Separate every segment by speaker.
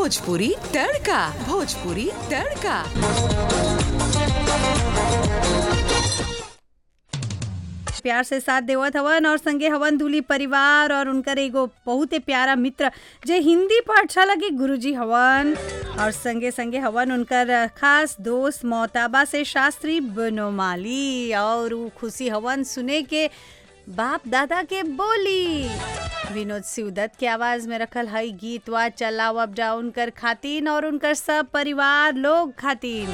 Speaker 1: भोजपुरी तड़का भोजपुरी तड़का
Speaker 2: प्यार से साथ देवत हवन और संगे हवन दूली परिवार और उनकर एगो बहुत ही प्यारा मित्र जे हिंदी पाठशाला के गुरुजी हवन और संगे संगे हवन उनकर खास दोस्त मोहताबा से शास्त्री बनोमाली और उ खुशी हवन सुने के बाप दादा के बोली विनोद सिवदत के आवाज में रखल हई गीत वा चलाव अप डाउन कर खातिन और उनकर सब परिवार लोग खातिन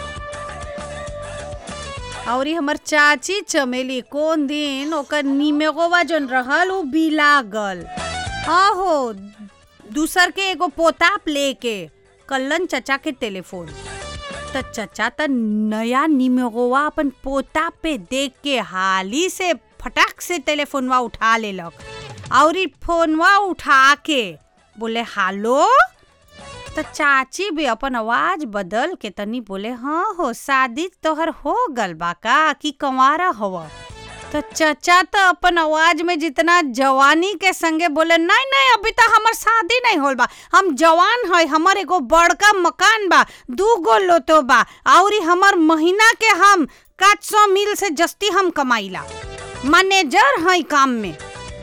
Speaker 2: और ई हमर चाची चमेली कोन दिन ओकर निमेगोवा जन रहल उ बिला गल आहो दूसर के एगो पोताप लेके कल्लन चचा के टेलीफोन त चचा त नया निमेगोवा अपन पोताप पे देख के हाली से फटाक से टेलीफोनवा उठा लेलक और ई फोनवा उठा के बोले हालो त चाची भी अपन आवाज बदल के तनी बोले हाँ हो शादी तोहर हो गल बा का कि कंवारा हव तो चचा तो अपन आवाज में जितना जवानी के संगे बोले नहीं नहीं अभी तो हमर शादी नहीं होल बा हम जवान है हमर एगो बड़का मकान बा दू गो लोतो बा और ई हमर महीना के हम काट सौ मिल से जस्ती हम कमाईला मैनेजर है काम में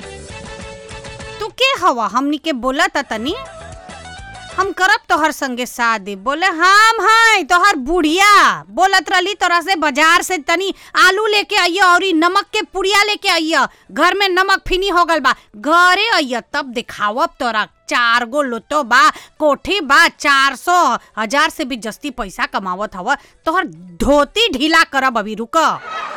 Speaker 2: तू के हवा हमनी के बोला तनी हम करब तोहर संगे शादी बोले हम हैं तोहर बुढ़िया बोलत रहली तोरा से बाजार से तनी आलू लेके आइय और ई नमक के पुड़िया लेके आइय घर में नमक फिनी हो गल बा घरे आइय तब दिखावब तोरा चार गो लोतो बा कोठी बा चार सौ हजार से भी जस्ती पैसा कमावत हव तोहर धोती ढीला करब अभी रुक